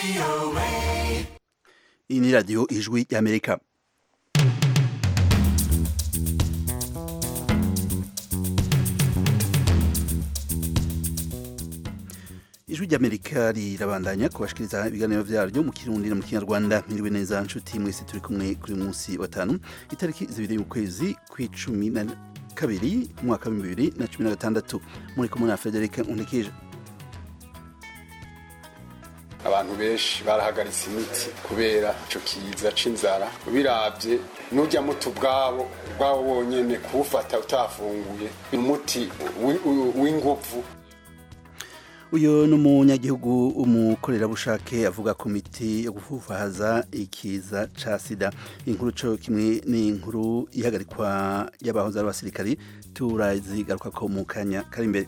iyi ni radiyo ijwi y'amerika ijwi ry'amerika rirabandanya kubashikiriza ibiganiro vyaryo mu kirundi no mu kinyarwanda mwiriwe neza nshuti mwese turi kumwe kuri munsi wa tanu itariki zibiri y'ukwezi kw'icumi na kabiri umwaka wa bibiri na cumi na gatandatu muri kumwe na frederic untikije abantu benshi barahagaritse imiti kubera ico kiza c'inzara biravye nurya muti ubwabo ubwabo wonyene kuwufata utafunguye umuti w'inguvu uyu ni umunyagihugu umukorerabushake avuga ku miti yo gufufahaza ikiza ca sida inkuru co kimwe ni inkuru ihagarikwa y'abahoze ari abasirikari turazigaruka ko mu kanya kari imbere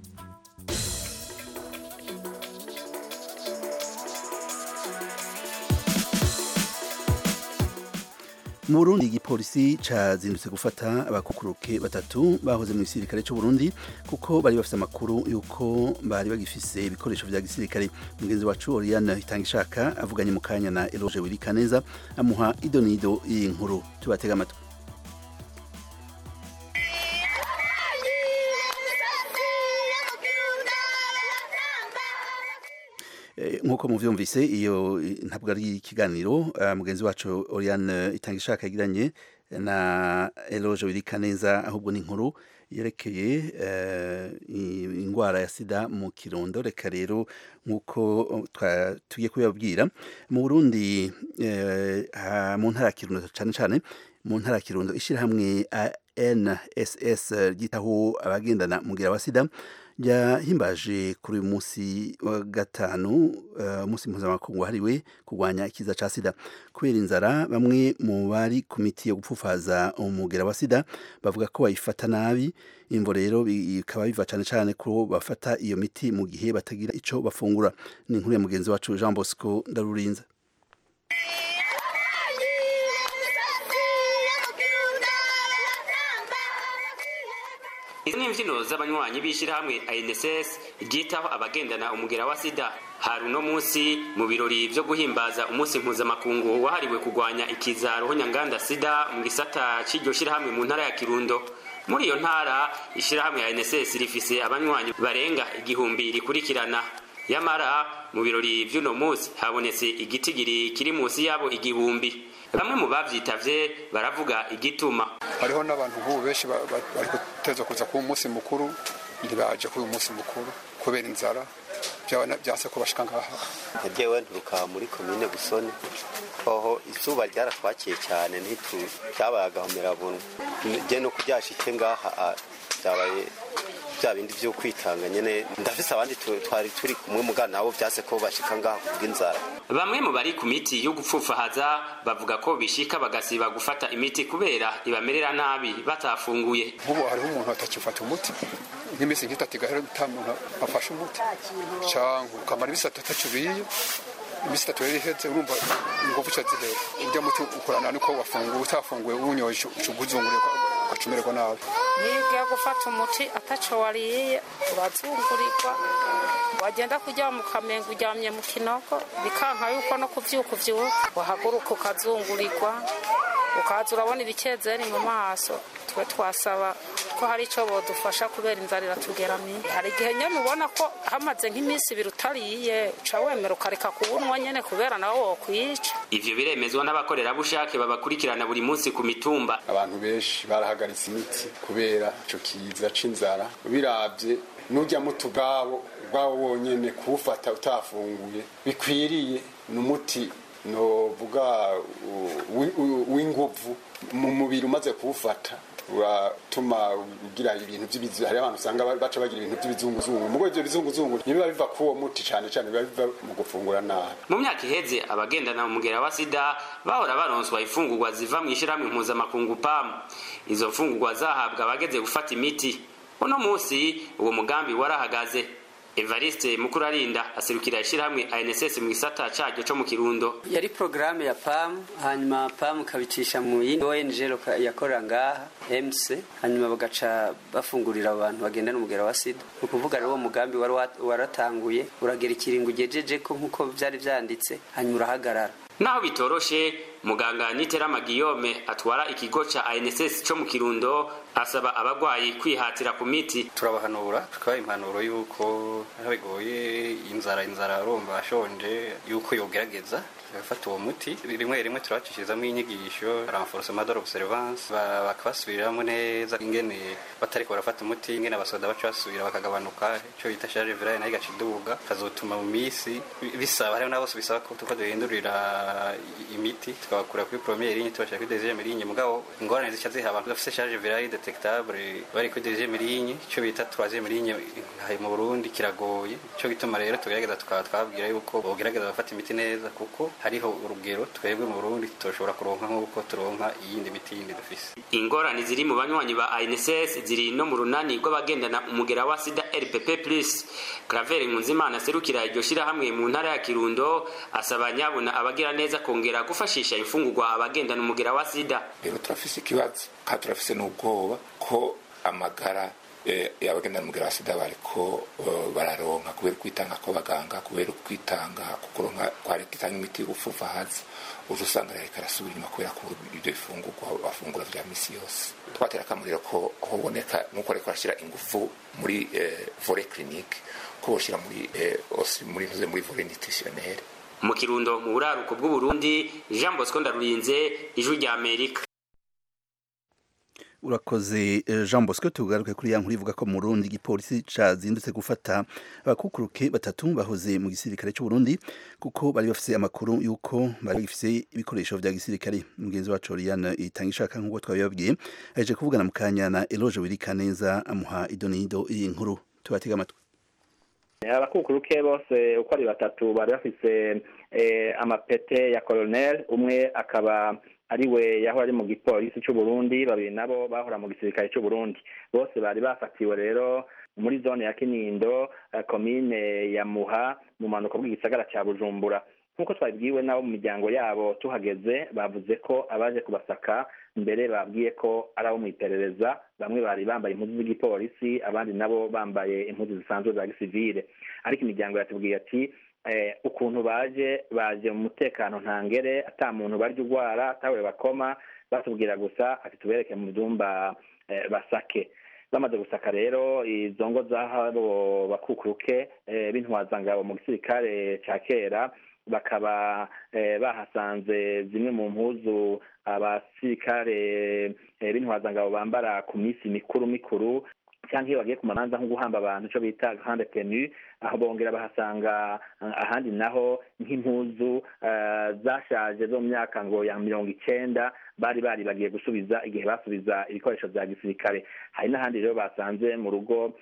mu Burundi igipolisi cazindutse gufata abakukuruke batatu bahoze mu gisirikare c'u Burundi kuko bari bafise amakuru yuko bari bagifise ibikoresho vya gisirikare mugenzi wacu Oriane Itangishaka avuganye mu kanya na Eloge Wirikaneza amuha idonido iyi nkuru tubatega amatwi nk'uko muvyumvise iyo ntabwo ari ikiganiro mugenzi wacu Oriane Itangishaka yagiranye na Eloge Wirikaneza ahubwo ni inkuru yerekeye ingwara ya sida mu kirundo reka rero nk'uko tugiye kubibabwira mu Burundi mu ntara ya Kirundo cyane cyane mu ntara ya Kirundo ishyirahamwe NSS ryitaho abagendana mugira wa sida yahimbaje kuri uyu munsi wa gatanu umunsi mpuzamakungu wahariwe kurwanya ikiza ca sida kubera inzara bamwe mu bari ku miti yo gupfufaza umugera wa sida bavuga ko bayifata nabi imvo rero bikaba biva cane cane ko bafata iyo miti mu gihe batagira ico bafungura ni inkuru ya mugenzi wacu Jean Bosco Ndarurinza izi ni imbyino z'abanywanyi b'ishyirahamwe INSS ryitaho abagendana umugera wa sida hari uno munsi mu birori byo guhimbaza umunsi mpuzamakungu wahariwe kurwanya ikiza ruhonyanganda sida mu gisata cy'iryo shyirahamwe mu ntara ya kirundo muri iyo ntara ishyirahamwe ya INSS rifise abanywanyi barenga igihumbi rikurikirana yamara mu birori by'uno munsi habonetse igitigiri kiri munsi yabo igihumbi bamwe mu bavyitavye baravuga igituma hariho n'abantu nk'ubu benshi bari guteza kuza kuba umunsi mukuru ntibaje kuri uyu munsi mukuru kubera inzara byase ko bashika ngaha jewe nturuka muri komine busoni hoho izuba ryaratwakiye cyane ntitu cyabaye agahomerabunwa je no kuryashike ngaha byabaye bya bindi byo kwitanga nyene ndafise abandi twari turi kumwe mugana nabo vyase ko bashika ngaha kubw'inzara bamwe mu bari ku miti yo gupfufahaza bavuga ko bishika bagasiba gufata imiti kubera ibamerera nabi batafunguye nk'ubu hariho umuntu atakifata umuti nk'iminsi nk'itatu igahera ata muntu afashe umuti canke ukamara ibisi atatu atacuriye imisi itatu rero iheze urumva ingufu ca zihera urya muti ukorana nuko wafunguye utafunguye uwunyoye uguzunguriye ugacumererwa nabi niyo ugiye gufata umuti ataco wariye urazungurirwa wagenda kuryama mu kamengo uryamye mu kinogo bikanka yuko no kuvyuka uvyuka wahaguruka ukazungurirwa ukaza urabona ibikezeri mu maso twe twasaba ko hari ico bodufasha kubera inzara iratugeramiye hari igihe nyene ubona ko hamaze nk'iminsi ibiri utariye uca wemera ukareka kuwunywa nyene kubera nawe wokwica ivyo biremezwa n'abakorerabushake babakurikirana buri munsi ku mitumba abantu benshi barahagaritse imiti kubera ico kiza c'inzara biravye nurya muti ubwabo ubwabo wonyene kuwufata utafunguye bikwiriye ni umuti novuga w'inguvu mu mubiri umaze kuwufata uratuma ugira ibintu by'ibizu hari abantu usanga baca bagira ibintu by'ibizunguzungu mugo ivyo bizunguzungu ntibiba biva kuwo muti cane cane biba biva mu gufungura nabi mu myaka iheze abagendana umugera wa sida bahora baronswa imfungurwa ziva mu ishirahamwe mpuzamakungu pamu izo mfungurwa zahabwa abageze gufata imiti uno munsi uwo mugambi warahagaze evariste mukurarinda aserukira ishyirahamwe anss mu gisata caryo co mu kirundo yari porogaramu ya pamu hanyuma pamu ikabicisha mu yindi ong yakorera ngaha mc hanyuma bagaca bafungurira abantu bagendana umugera wa sida ni ukuvuga rero uwo mugambi wari waratanguye uragera ikiringo ugejeje ko nk'uko byari byanditse hanyuma urahagarara naho bitoroshe muganga niterama giyome atwara ikigo ca anss co mu kirundo asaba abagwayi kwihatira ku miti turabahanura tukabaha impanuro y'uko aho bigoye inzara inzara arumva ashonje y'uko yogerageza bagafata uwo muti rimwe rimwe turabacishizamo inyigisho renforcement de l'observance bakabasubiriramo neza ingene batariko barafata umuti ingene abasoda baca basubira bakagabanuka ico bita charge virale nayo igaca iduga kazotuma mu misi bisaba hariho n'abose bisaba ko tuko duhindurira imiti tukabakura kuri première ligne tubashira kuri deuxième ligne mugabo ingorane zica ziha abantu bafise charge virale detectable bari kuri deuxième ligne ico bita troisième ligne mu Burundi kiragoye ico gituma rero tugerageza tukaba twabwira yuko bogerageza bafata imiti neza kuko hariho urugero twebwe mu Burundi tutoshobora kuronka nk'uko turonka iyindi miti yindi dufise ingorane ziri mu banywanyi ba ANSS ziri no mu runani rw'abagendana umugera wa sida RPP plus Claver Nkunzimana serukira iryo shirahamwe mu ntara ya Kirundo asaba nyabona abagira neza kongera gufashisha imfungurwa abagendana umugera wa sida rero turafise ikibazo kandi turafise n'ubwoba ko amagara abagendana umugera wa sida bariko bararonka kubera kwitanga kw'abaganga kubera kwitanga kukuronka kwari gitanga imiti y'ubufufa hasi uza usanga rero karasubira inyuma kubera ko ibyo bifungurwa bafungura vya misi yose twatera akamuriro ko hoboneka nuko ariko arashyira ingufu muri vore clinique ko boshira muri muri muri vore nutritionnelle mu kirundo mu buraruko bw'uburundi jean bosco ndarurinze ijwi rya amerika urakoze jean bosco tugaruke kuri ya nkuru ivuga ko mu burundi igipolisi cazindutse gufata abakukuruke batatu bahoze mu gisirikare c'uburundi kuko bari bafise amakuru y'uko bari bagifise ibikoresho vya gisirikare mugenzi wacu oriane itanga ishaka nk'uko twabibabwiye aheje kuvugana mu kanya na eloge wirika neza amuha idonido iyi nkuru tubatega amatwi abakukuruke bose uko ari batatu bari bafise amapete ya colonel umwe akaba ari we yahora ari mu gipolisi c'uburundi babiri nabo bahora mu gisirikare c'uburundi bose bari bafatiwe rero muri zone ya kinindo komine ya muha mu manuko bw'igisagara ca bujumbura nk'uko twabibwiwe nabo mu miryango yabo tuhageze bavuze ko abaje kubasaka mbere babwiye ko ari abo mu iperereza bamwe bari bambaye impuzu z'igipolisi abandi nabo bambaye impuzu zisanzwe za gisivile ariko imiryango yatubwiye ati ukuntu baje baje mu mutekano ntangere ata muntu barya urwara atawe bakoma batubwira gusa ati tubereke mu byumba basake bamaze gusaka rero izo ngo z'abo bakukuruke b'intwazangabo mu gisirikare cya kera bakaba bahasanze zimwe mu mpuzu abasirikare b'intwazangabo bambara ku minsi mikuru mikuru cyangwa iyo bagiye ku mabanza nko guhamba abantu icyo bita grande tenue aho bongera bahasanga ahandi naho nk'impuzu zashaje zo mu myaka ngo ya mirongo icenda bari bari bagiye gusubiza igihe basubiza ibikoresho bya gisirikare hari n'ahandi rero basanze mu rugo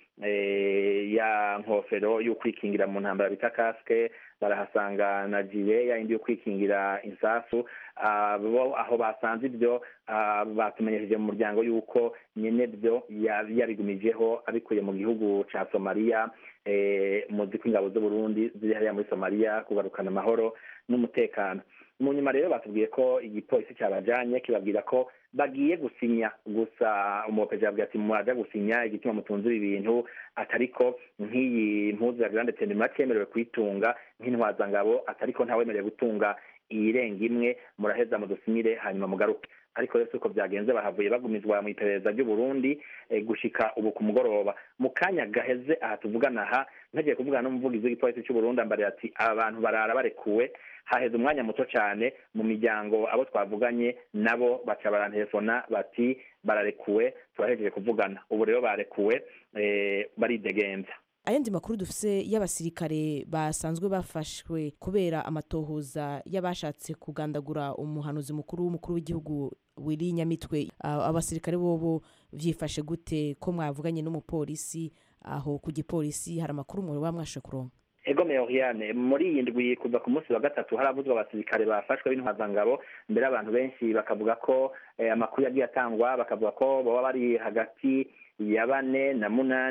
ya nkofero y'ukwikingira mu ntambara bita kasike barahasanga na jire yayindi yo kwikingira insasu aho basanze ibyo batumenyesheje mu muryango y'uko nyine byo yabigumijeho abikuye mu gihugu cya somaliya muzi ko ingabo z'uburundi ziri hariya muri somaliya kugarukana amahoro n'umutekano mu nyuma rero batubwiye ko igipolisi cyabajanye kibabwira ko bagiye gusinya gusa umupeje yabwiye ati mwaja gusinya igituma mutunze ibi bintu atariko nk'iyi mpuzu ya grande tenema cyemerewe kuyitunga nk'intwazangabo atariko ntawemerewe gutunga iyirenga imwe muraheza mudusinyire hanyuma mugaruke ariko rero uko byagenze bahavuye bagumizwa mu iperereza ry'uburundi gushika ubu ku mugoroba mu kanya gaheze aha tuvugana aha ntagiye kuvugana n'umuvugizi w'igipolisi cy'uburundi ambare ati aba bantu barara barekuwe haheze umwanya muto cyane mu miryango abo twavuganye nabo baca barantelefona bati bararekuwe turahejeje kuvugana ubu rero barekuwe baridegenza ayandi makuru dufise y'abasirikare basanzwe bafashwe kubera amatohoza y'abashatse kugandagura umuhanuzi mukuru w'umukuru w'igihugu wiri nyamitwe abasirikare bobo vyifashe gute ko mwavuganye n'umupolisi aho ku gipolisi hari amakuru muri bamwashe kuronka ego meoriane muri iyi ndwi kuva ku munsi wa gatatu haravuzwa abasirikare bafashwe b'intwazangabo mbere abantu benshi bakavuga ko amakuru yagiye atangwa bakavuga ko baba bari hagati ya bane na munani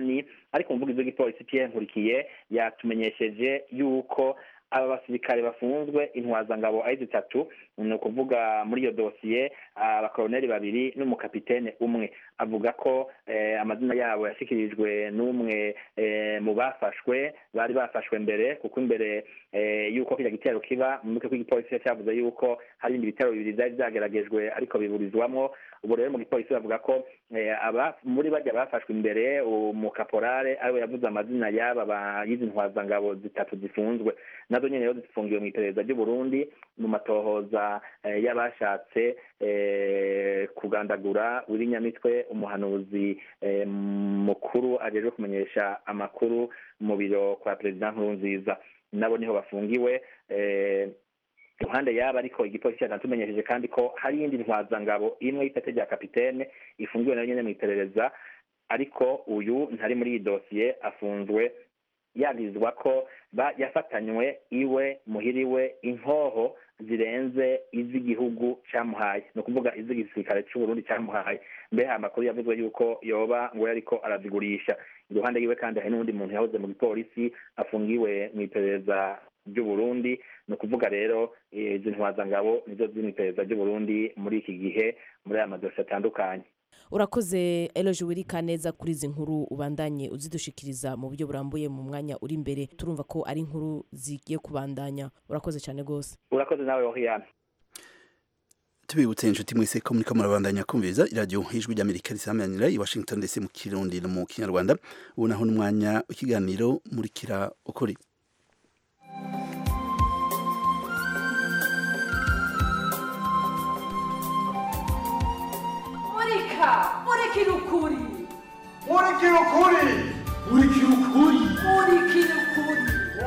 ariko umuvugizi w'igipolisi Pierre Nkurikiye yatumenyesheje yuko aba basirikare bafunzwe intwazangabo ari zitatu ni ukuvuga muri iyo dosiye abakoroneri babiri n'umukapitene umwe avuga ko eh, amazina yabo yashyikirijwe n'umwe eh, mu bafashwe bari bafashwe mbere kuko imbere eh, yuko kiriya gitero kiba mu mutwe w'igipolisi cyavuze yuko hari ibindi bitero bibiri byari byageragejwe ariko biburizwamwo ubu rero mu gipolisi bavuga ko eh, aba muri bajya bafashwe imbere umukaporare ariwe yavuze amazina y'aba bayizi ntwazangabo zitatu zifunzwe nazo nyene rero zifungiwe mu iperereza ry'u Burundi mu matohoza eh, y'abashatse eh, kugandagura Nyamitwe umuhanuzi eh, mukuru ajejwe kumenyesha amakuru mu biro kwa perezida Nkurunziza nabo niho bafungiwe eh, iruhande yaba ariko igipolisi cyatumenyesheje kandi ko hari iyindi ntwazangabo imwe y'ipete rya kapitene ifungiwe nayo nyene mu iperereza ariko uyu ntari muri iyi dosiye afunzwe yagizwa ko ba- yafatanywe iwe muhiriwe inkoho zirenze iz'igihugu cyamuhaye ni ukuvuga iz'igisirikare cy'uburundi cyamuhaye mbere amakuru yavuzwe yuko yoba ngo yariko arazigurisha iruhande yiwe kandi hari n'undi muntu yahoze mu gipolisi afungiwe mu iperereza ry'uburundi ni ukuvuga rero eh, izi ntwazangabo nizo ziri mu iperereza ry'uburundi muri iki gihe muri aya madosiye atandukanye urakoze eloge wirika neza kuri izi nkuru ubandanye uzidushikiriza mu buryo burambuye mu mwanya uri imbere turumva ko ari inkuru zigiye kubandanya urakoze cyane rwose urakoze nawe wahiyana tubibutse inshuti mwese ko muriko murabandanya kumviriza iradiyo ijwi ry'amerika risamanira i washington ndetse mu kirundi no mu kinyarwanda ubu naho n'umwanya w'ikiganiro murikira ukuri murika murikira ukuri murikira ukuri murikira ukuri murikira ukuri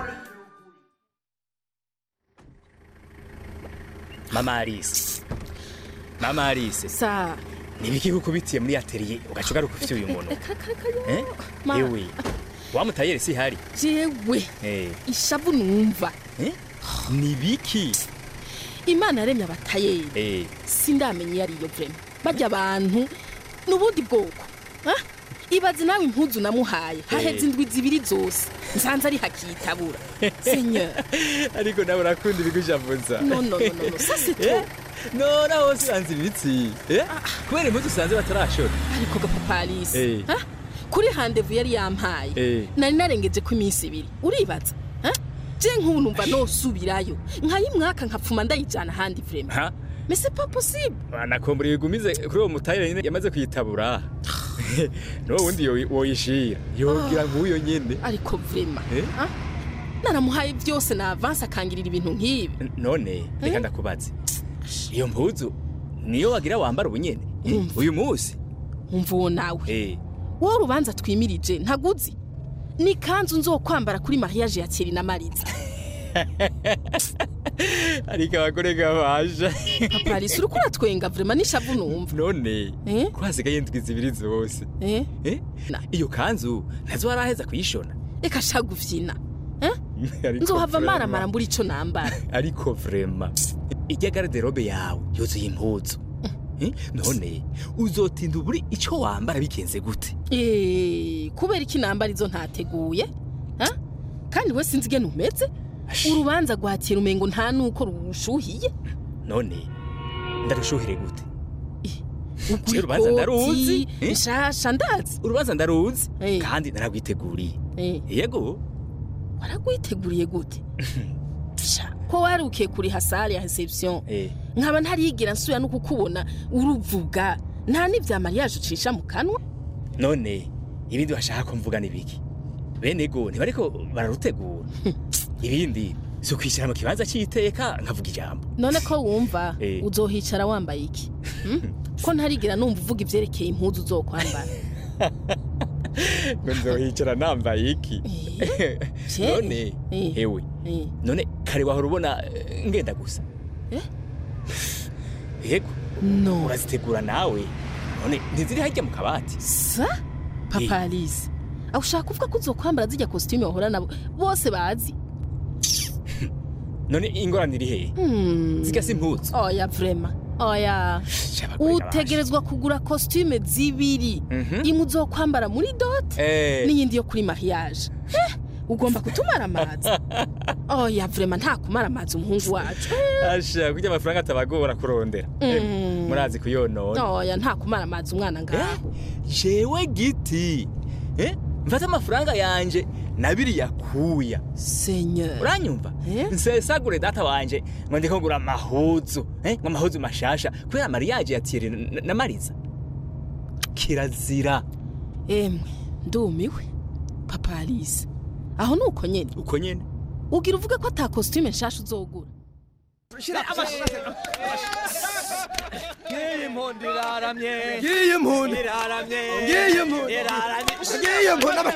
mama arise mama arise sa nibiki kukubitiye muri atelier ugaca ugaruka ufite uyu muntu Eh? Ma- ewe wamutayere si hari jewe Eh, ishavu numva eh? nibiki imana yaremye abatayeri Eh, sindamenya iyo ariyo vrema barya abantu n'ubundi bwoko Ha? ibaze nawe impuzu namuhaye haheze indwi zibiri zose nsanze ari hakitabura seigneur ariko nawe urakunda ibigushavuza no no no no no ça c'est trop no naho usanze ibitsi Eh? kubera impuzu usanze batarashora ariko gapapa alice Eh. Ha? kuri handevu yari yampaye Eh. nari narengeje ko iminsi ibiri uribaza Ha? je nk'ubu numva nosubirayo nkayimwaka nkapfuma ndayijana ahandi vrema ha mais c'est pas possible nakombora ibigumize kuri uwo mutayere nyine yamaze kuyitabura no wundi yo- woyishira yogira nk'uyo nyene ariko vrema Eh? Ha? naramuhaye byose na avance akangirira ibintu nk'ibi N- none reka ndakubaze iyo mpuzu niyo wagira wambara ubunyene Umva. uyu munsi umva uwo nawe Eh, wowe urubanza twimirije ntaguzi ni kanzu nzokwambara kuri mariage ya Thierry na Mariza ariko abagore gabaja papa Alice uriko uratwenga vrema n'ishavu numva none Eh? ko hasigaye indwi zibiri zose eh Eh? iyo kanzu ntazo waraheza kuyishona reka sha gufyina eh Ariko nzohava vrema. maramara mbura ico nambara ariko vrema ijya garderobe yawe yuzuye impuzu Eh? none uzotinda uburi ico wambara bigenze gute eh kubera iki nambara izo ntateguye ha kandi we sinzi ingene umeze urubanza rwakira umengo nta nuko rushuhiye none ndarushuhire gute Ugura Je, urubanza ndaruzi ikoti, Eh? nshasha ndazi urubanza ndaruzi Eh. kandi naragwiteguriye eh yego waragwiteguriye gute Sha, ko warukiye kuri hasare ya reception Eh. nkaba ntariyigira nsubira no kukubona uruvuga nta n'ivya mariage ucisha mu kanwa none ibindi bashaka ko mvuga nibiki bene go ntibariko bararutegura ibindi si ukwishyira mu kibanza cy'iteka nkavuga ijambo none ko wumva Eh. uzohicara wambaye iki Hmm? ko ntarigira numva uvuga ivyerekeye impuzu uzokwambara ngo nzohicara nambaye iki Je? none Eh. hewe Eh. none kare wahora ubona eh, ngenda gusa Eh? yego no urazitegura nawe none ntiziri harya mu kabati sa papa alice aho ushaka kuvuga ko uzokwambara zijya kositime wahora nabo bose bazi none ingorane iri hehe Hmm. zigasa impuzu oya vrema oya utegerezwa kugura costume zibiri imwe uzokwambara muri dot Eh. n'iyindi yo kuri mariage Eh, ugomba kutumara amazi oya vrema nta kumara amazi umuhungu wacu asha kurya amafaranga atabagora kurondera Eh, Mm. murazi kuyonona oya nta kumara amazi umwana ngaho jewe giti eh mfata amafaranga yanje nabiri yakuya seigneur uranyumva nsesagure data wanje ngo ndiko ngura amahuzu eh ngo amahuzu mashasha kubera mariage ya Thierry na- na Mariza kirazira emwe ndumiwe papa alice aho ni uko nyene uko nyene ugira uvuge ko ata costume nshasha uzogura ngiyi impundu iraramye ngiyi impundu iraramye ngiyi impundu iraramye ngiyi impundu aba-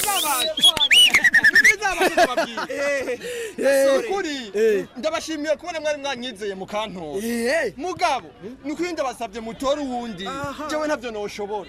kuri ndabashimiye kubona mwari mwanyizeye mukantora mugabo ni ukuri ndabasabye mutore uwundi jewe ntabyo noshobora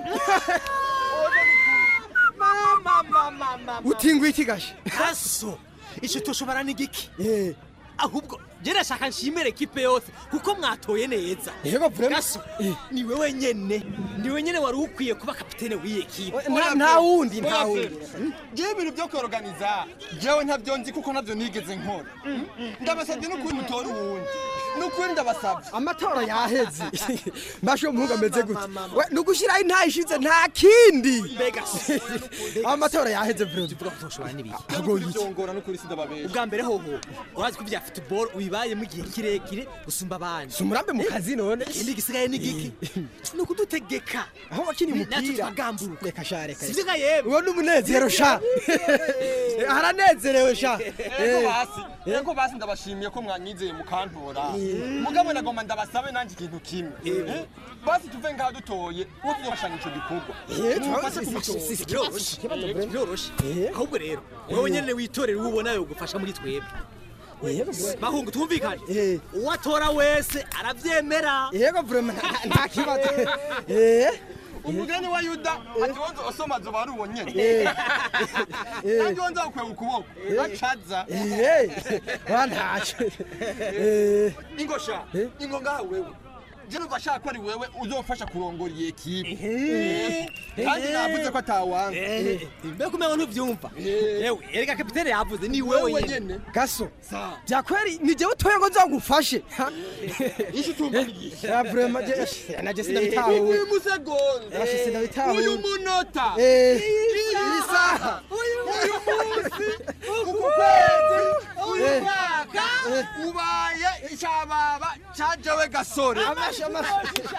utingwa iki gashe aso icyo tushobora ni giki ahubwo je ndashaka nshimire ekipe yose kuko mwatoye neza yego vrema gaso ni wewe nyene ni wewe nyene wari ukwiye kuba kapitene w'iyi ekipe nta- nta wundi, nta wundi. jewe ibintu byo koroganiza jewe ntabyo nzi kuko ntabyo nigeze nkora ndabasabye n'ukuri mutore uwundi n'ukuri ndabasabye amatora yaheze mbashe umuhungu ameze gute we nugushiraho intayi ishize nta kindi mbega amatora yaheze vrema ushobora n'ibiki Agoye iki? byongora n'ukuri sindababesha ubwa mbere hoho urazi ko ibya football ubibayemo igihe kirekire gusumba abandi si umurambe mu kazi none ikindi gisigaye ni giki ni ukudutegeka aho wakiniye natwe umupira tukagamburuka reka sha reka sivyo ga yemwe uwo ni umunezero sha haranezerewe sha Ego Eh. basi ego basi ndabashimiye ko mwanyizeye mukantora mugabo nagomba ndabasabe nanjye ikintu kimwe Eh, basi tuve ngaha dutoye uwo tuzofashanya ico gikorwa Eh, Mumfashe si- si- kugitora. si- si- Biroroshe. ikibazo, Eh, Brenda. biroroshe Eh. ahubwo rero wowe nyene witorera uwo ubona yogufasha muri twebwe bahungu twumvikane uwatora wese aravyemera yego vrema nta- nta kibazo Eh. umugani wa yuda ati wonza osoma zoba ari uwo nyene Eh. Eh. kandi wonza ukwega ukuboko bacaza Eh. Wa ntacyo Eh. ingosha ingo ngaha wewe je numva ashaka ko ari wewe uzofasha kurongora iyi ekipe kandi navuze ko atawanga mbega umengo ntuvyumva yewe erega kapitene yavuze ni wewe nyene gaso byakweri ni jewe utoye ngo nzagufashe ishi tumva nigisha ya vrema je naje sindabitahuye uyu musegonda Yashi sindabitahuye uyu munota Eh. iyi saha uyu munsi uku kwezi uyu Eh. mwaka ubaye icababa cajewe gasore Amashi, amashi.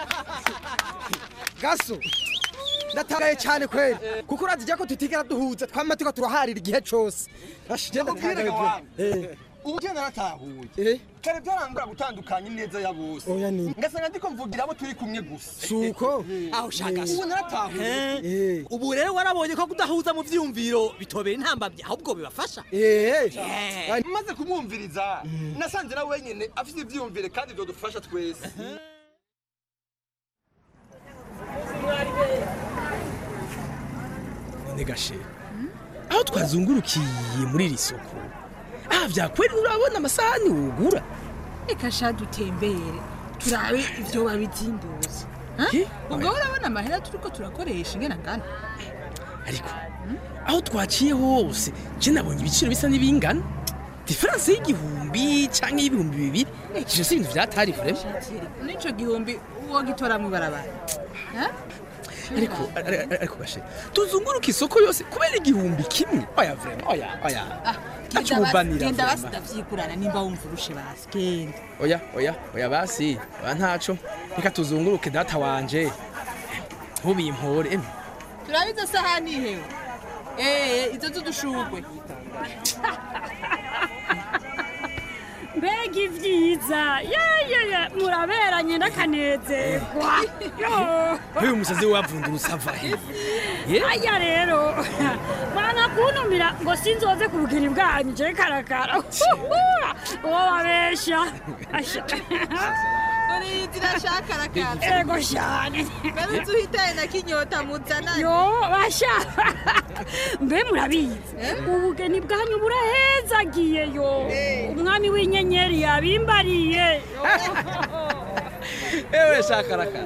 gaso ndatangaye cyane kweli kuko urazi ko tutigera duhuza twama tuko turaharira igihe cose ashi je ndatangaye vrema Eh. ubu je naratahuye kare byarangura gutandukanya ineza ya bose Oya ni. ngasanga ndiko mvugira abo turi kumwe gusa suko aho shaka Eh. ubu naratahuye Eh. ubu rero warabonye ko kudahuza mu vyumviro bitobera intambamyi ahubwo bibafasha Eh. maze kumwumviriza nasanze na wenyine afite ivyumvire kandi vyodufasha twese none gashe aho twazungurukiye muri iri soko aha byakweri urabona amasahani wugura reka sha dutembere turabe ibyo babizimbuza ubwo urabona amahera turiko turakoresha ingana ngana ariko aho twaciye hose je nabonye ibiciro bisa n'ibingana diferanse y'igihumbi canke y'ibihumbi bibiri ivyo si ibintu vyatari vrema n'ico gihumbi uwo gitora mw'ibarabara Ha? ariko ari- ari- ariko gashe tuzunguruka isoko yose kubera igihumbi kimwe oya vrema oya oya Genda basi- acubanira genda basi vrema ndavyigurana nimba wumva urushe basi genda oya oya oya basi oya ntaco reka tuzunguruke data wanje ntubimpore emwe turabe izo sahani hewe eh izo z'udushurwe mbega ibyiza yayaya muraberanye n'akanezerwa Yo. nk'uyu musazi wavundurutse ava he Ye? aya rero banga kuntumira ngo sinzoze ku bugiri bwanyu je karakara uwo babesha Asha. uri zirashaka rakara ego cyane mbere uzi uhitaye na kinyota muzananye yo basha mbe murabizi ubugeni bwanyu burahezagiye yo umwami w'inyenyeri yabimbariye ewe shakarakara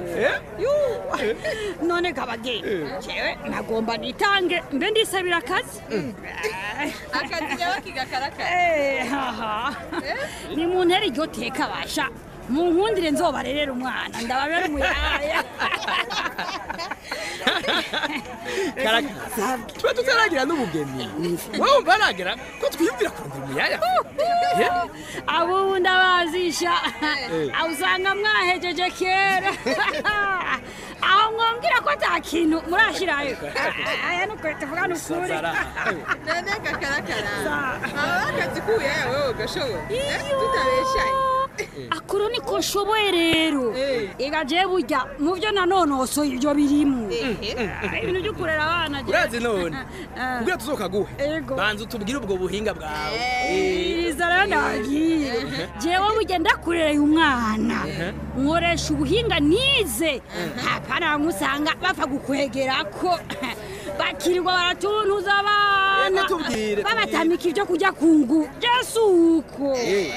none kabage jewe nagomba nitange mbe ndisabira akazi akazi rero kigakarakara Eh, haha ni mu ntera iryo teka basha mu nkundire nzobarerera umwana ndababera umuyaya karakara tuba tutaragira n'ubugeni wowe wumva nagera ko twiyumvira kurondera umuyaya abo ubu ndabazisha Eh. aho usanga mwahejeje kera aho mwambwira ko ata kintu murashirayo aya ni ukuri tuvugana ukuri none gakarakara aba akazi k'ubuyaya wewe gashoboye tutabeshaye akuru niko nshoboye rero ega je burya mu byo nanonosoye ibyo birimo ibintu byo kurera abana je. urazi none Ah. ubwo tuzokaguhe Ego. banza utubwire ubwo buhinga bwawe iriza rero ndagiye jewe burya ndakurereye umwana nkoresha ubuhinga nize hapana musanga bapfa gukwegerako bakirirwa baratuntuza abana Ego, tubwire, babatamika ibyo kujya ku ngu jesu uko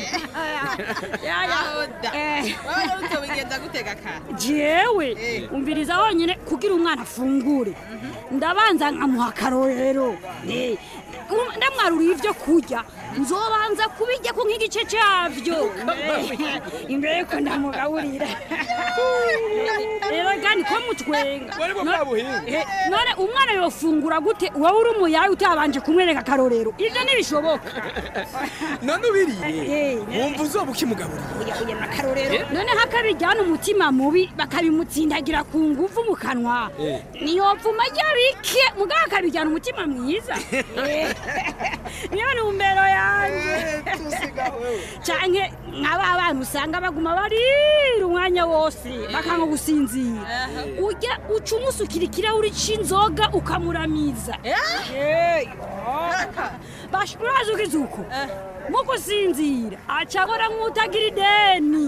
aho da wowe rero utobigenda gutega kare jewe umviriza wonyine kugira umwana afungure ndabanza nkamuha akarorero Eh, um- ndamwaruriye ibyo kurya nzobanza kubijya ko nk'igice cyabyo Eh, imbere yuko ndamugaburira rero kandi ko mutwenga No- Eh, none umwana yofungura gute wowe uri umuyaye utabanje kumwereka akarorero ibyo ntibishoboka none ubiriye wumva uzoba ukimugaburira kugena akarorero none hakabijyana umutima mubi bakabimutsindagira ku ngufu mu kanwa niyopfuma ajya bike mugabo akabijyana umutima mwiza Eh, niyo ntumbero yanjye canke nk'aba bana usanga baguma barira umwanya wose bakanga gusinzira ujya uca umusukira ikirahuri c'inzoga ukamuramiza Eh, Bash- urazi ugize uko mu gusinzira aca abora nk'utagira ideni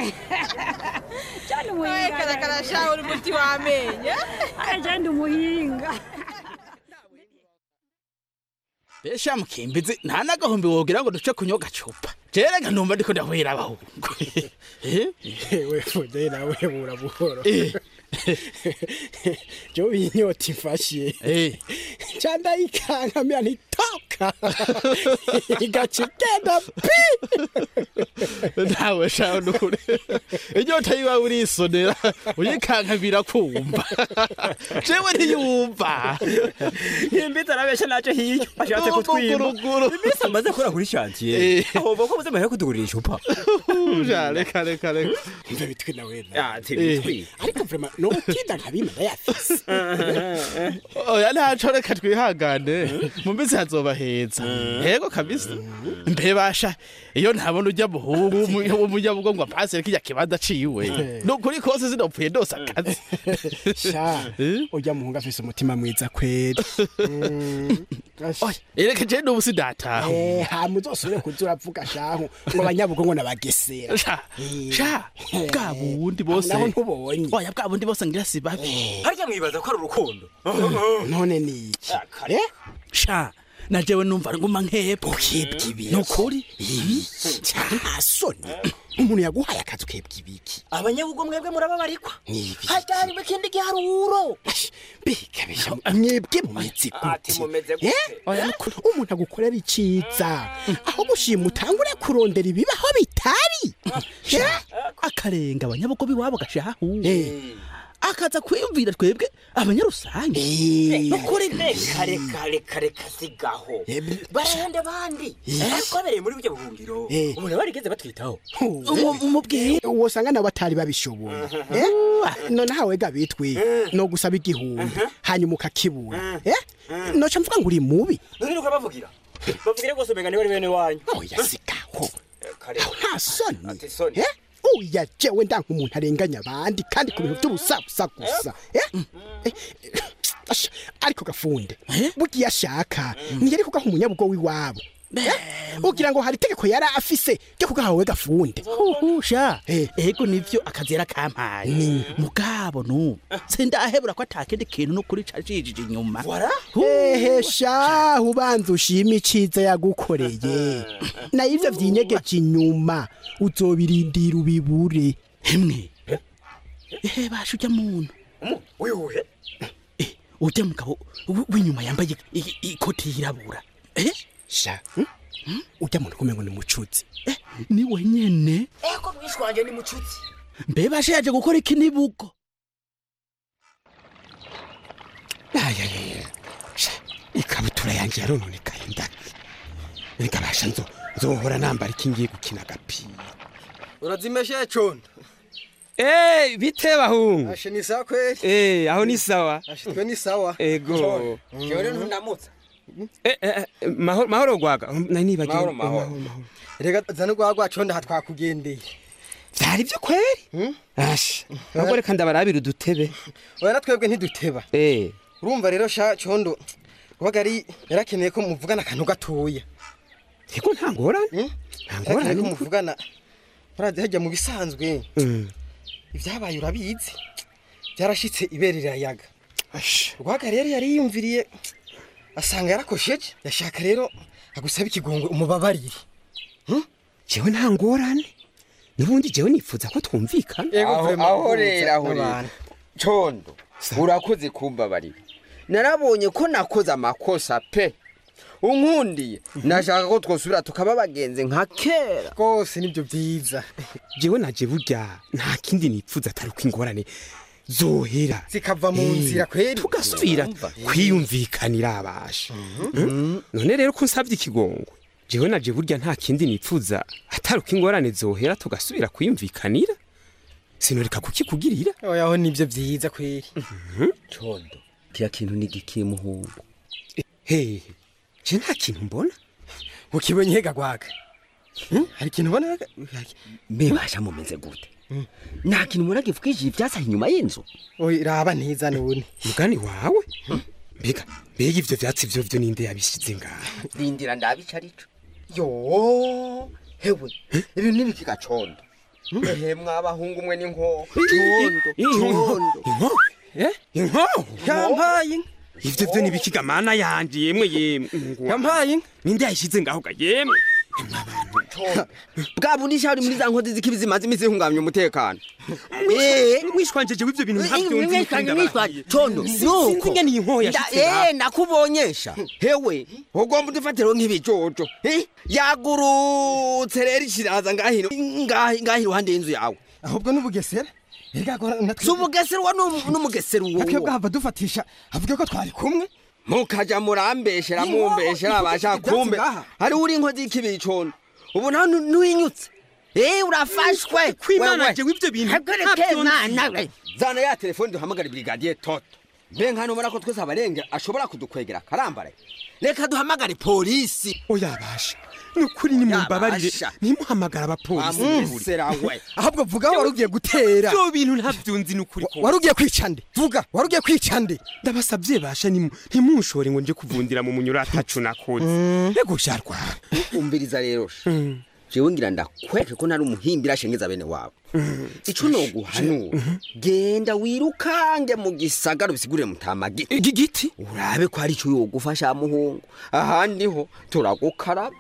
cyane umuhinga karakara shaho uri muti w'amenyo agenda umuhinga besha mukimbizi nta n'agahumbi wogira ngo duce kunywa gacupa jerega numva ndiko ndahwera abahungu ewe fude nawe bura buhoro Eh. jo inyota ifashe cyanda ikankamira ntitoka igaca igenda pi nawe shaho nukuri inyota yiwa urisonera uyikankabira kumva jewe ntiyumva Imbizi arabesha naje hiyo ashatse kutwimba iminsi amaze kora kuri shantiye ahomba ko muze kutugurira icupa Ja, reka reka reka mve bitwi nawe ati bitwi. ariko vrema notinda nkabima ndayafise oya ntaco reka twihangane mu minsi hazoba heza yego kabisa mbe basha iyo ntabona ujya muhungu w'umunyabugo ngo apasire kirya kibanza ciwe nukuri kose sinopfuye ndose akazi sha ujya muhungu afise umutima mwiza kweri ereka je n'ubu sidataho Eh, hama uzosubire kuza uravuga shahu ngo abanyabugo ngo nabagesera sha sha bwa bundi bose naho ntubonye oya bwa bundi bose ngira si babi harya mwibaza ko ari urukundo none ni iki Eh? sha na jewe numva nguma nkebwe ukebwa ibiki nukuri nta soni umuntu yaguhaye akazi ukebwa ibiki abanyabugo mwebwe murababarikwa Nibi. harya hari ikindi giharuro bikabisha mwebwe mumeze ati gute mumeze Eh? gute umuntu agukorera iciza aho gushima utangure kurondera ibibaho bitari Eh? akarenga abanyabugo biwabo gashahu akaza kwiyumvira twebwe abanyarusange nukuri reka reka reka reka sigaho barahende abandi ariko babereye muri buryo buhungiro Eh. umuntu barigeze batwitaho umubwiye uwo usanga nabo batari babishoboye Eh? none hawe ga bitwi no gusaba igihumbi hanyuma ukakibura Eh? noca mvuga ngo uri mubi none nuko bavugira bavugire rwose umenga niwe ari bene wanyu oya sigaho kare nta soni ati soni Eh? uya jewe ndanka umuntu arenganya abandi kandi ku bintu by'ubusabusa gusa Eh? Eh, asha, ariko gafunde bugiye ashaka ntiyari kugaha umunyabugo w'iwabo Eh? ugira ngo hari itegeko yari afise ryo kugaha wowe gafunde sha ego nivyo akazi yarakampaye mugabo nubu sindahebura ko atakindi kintu nukuri cajijije inyuma ehe sha ubanza ushima iciza yagukoreye na ivyo vyinyegeje inyuma uzobirindira ubibure hemwe ehe basha ujya muntu uyuhe ujya mugabo w- w'inyuma yambaye i- i- ikoti yirabura eh sha ujya muntu kumengo ni mucuzi ni wenyene eko mwishwa wanje ni mucuzi mbe basha yaje gukora iki nibugo ayayaya sha ikabutura yanjye yarononekaye ndaki reka basha nzo nzohora nambara iki ngiye gukina agapira urazimeshe condo Eh, bite bahungu ashe ni sawa kweli Eh, aho ni sawa ashe twe ni sawa ego jewe rero ntundamutsa Eh, eh, eh, mahoro mahoro gwaga nari nibagiwe Mahoro, mahoro. rega zana rwagwa condo aha twakugendeye vyari vyo kweri asha ahubwo reka ndabarabira udutebe oya natwebwe ntiduteba eh urumva rero sha condo kubaga ari yarakeneye ko muvugana akantu gatoya ego nta ngorane nta ngorane yarakeneye ko muvugana murazi hajya mu bisanzwe Mm. ibyabaye urabizi byarashitse ibere rirayaga rwaga rero yari yiyumviriye asanga yarakosheje yashaka rero agusaba ikigongwe umubabarire jewe nta ngorane nubundi jewe nifuza ko twumvikana Ego, vraiment, aho rero guhuza aho rero n'abantu. condo urakoze kumbabarira narabonye ko nakoze amakosa pe unkundiye nashaka ko twosubira tukaba bagenzi nka kera rwose nibyo byiza jewe naje burya nta kindi nipfuza atari uko ingorane zohera zikava mu Eh, nzira kweri tugasubira kwiyumvikanira abasha Mm? none rero ko nsabye ikigongwe jewe naje burya nta kindi nipfuza atari uko ingorane zohera tugasubira kwiyumvikanira sinoreka kukikugirira oya aho nibyo byiza kweri condo kiya kintu ni gikiri muhungu hehe je nta kintu mbona ukibonye hega gwaga Hmm? hari ikintu ubona mbebasha mumeze gute nta kintu mubona gifukishije ivyatsi inyuma y'inzu oya raba neza none mugani wawe mbega mbega ivyo vyatsi vyo vyo ninde yabishize ngaha rindira ndabica arico yo hewe ibintu nibikika condo ehe mwabahungu mwe n'inkoho condo inko inko yampaye ivyo vyo nibikiga mana yanje yemwe yemwe yampaye ninde yashize ngaho ga yemwe bwa bundi shari muri za nkozi z'ikibi zimaze iminsi zihungabanya umutekano wishwanje jewe ivyo bintu ntabyo nzi mwishwanje mwishwanje condo nuko sinzi ingene iyi nkoho yashitse Nda- ngaha eh nakubonyesha hewe ugomba udufatiro nk'ibijojo eh? yagurutse rero ikiraza ngahino ngahi ngahi iruhande y'inzu yawe ahubwo n'ubugesera si ubugesera uwo ni umugesera uwo twebwe hava dufatisha avuga ko twari kumwe mukaja murambeshera Ni inkoho, mumbeshera ivuga abasha ivyatsi kumbe ngaha. hari uri inkozi y'ikibicondo ubu nawe nu- nuyinyutse Eh urafashwe kwimana wewe. jewe ivyo bintu Hagarike ntabyo mwana nzi we zana ya telefone duhamagare brigadier toto mbe nkano ubona ko twese abarenge ashobora kudukwegera karambaraye reka duhamagare polisi oya basha nukuri nimumbabarire Yabasha. ntimuhamagara abapolisi Amusera we. ahubwo vuga aho wari ugiye gutera vyo bintu ntabyo nzi nukuri ko wari ugiye kwica nde vuga wari ugiye kwica nde ndabasabye basha nimu- ntimunshore ngo nje kuvundira mu munyura atacu nakoze ego sharwa umviriza rero sha. jewe ngira ndakweke ko nari umuhimbira ashengeza bene wabo ico noguhanura genda wirukange mu gisagara ubisigurire mutamagi igiti urabe ko hari ico yogufasha muhungu ahandi ho turagukaraba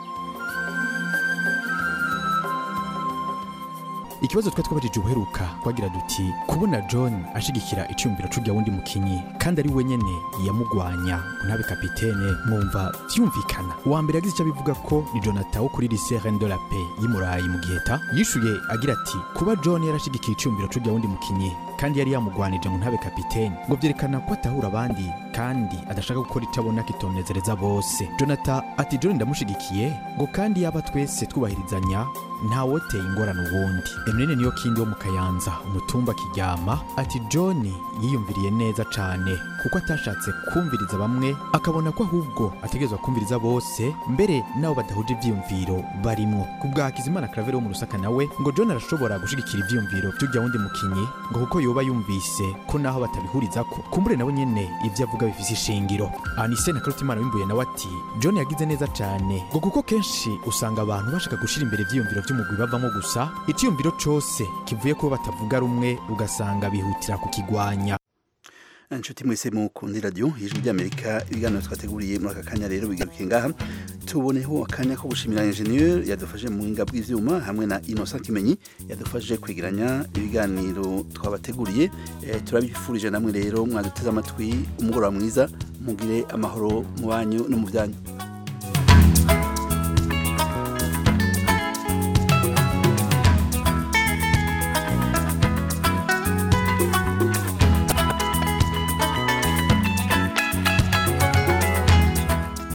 ikibazo twa twabajije ubuheruka twagira duti kubona john ashigikira icyumviro c'urya wundi mukinyi kandi ari we nyene yamugwanya ngo ntabe kapitene mwumva vyumvikana uwa mbere yagize icyo abivuga ko ni jonathan wo kuri lycée reine de la paix y'imurayi mu giheta yishuye agira ati kuba john yarashigikiye icyumviro c'urya wundi mukinyi kandi yari yamugwanije ngo ntabe kapitene ngo vyerekana ko atahura abandi kandi adashaka gukora icyo abona kitonezereza bose jonathan ati john ndamushigikiye ngo kandi yaba twese twubahirizanya ntawoteye ingorane uwundi eminene niyo kindi wo mu kayanza umutumba kiryama ati john yiyumviriye neza cane kuko atashatse kumviriza bamwe akabona ko ahubwo ategerezwa kumviriza bose mbere n'abo badahuje ivyiyumviro barimwo ku bwa hakizimana claver wo mu rusaka nawe ngo john arashobora gushigikira ivyiyumviro vy'urya wundi mukinyi ngo kuko yoba yumvise ko naho batabihurizako kumbure nawe nyene ivyo avuga bifise ishingiro anise na karutimana wimbuye nawe ati john yagize neza cane ngo kuko kenshi usanga abantu bashaka gushira imbere ivyiyumviro vy'umugwi bavamo gusa iciyumviro cose kivuye kuba batavuga rumwe ugasanga bihutira kukigwanya inshuti mwese mukunda iradiyo ijwi ry'amerika ibiganiro twateguriye muri aka kanya rero bigarukiye ngaha tuboneho akanya ko gushimira ingenieur yadufashe mu buhinga bw'ivyuma hamwe na Innocent Kimenyi yadufashije kwigiranya ibiganiro twabateguriye eh, turabifurije namwe rero mwaduteze amatwi umugoroba mwiza mugire amahoro mu banyu no mu byanyu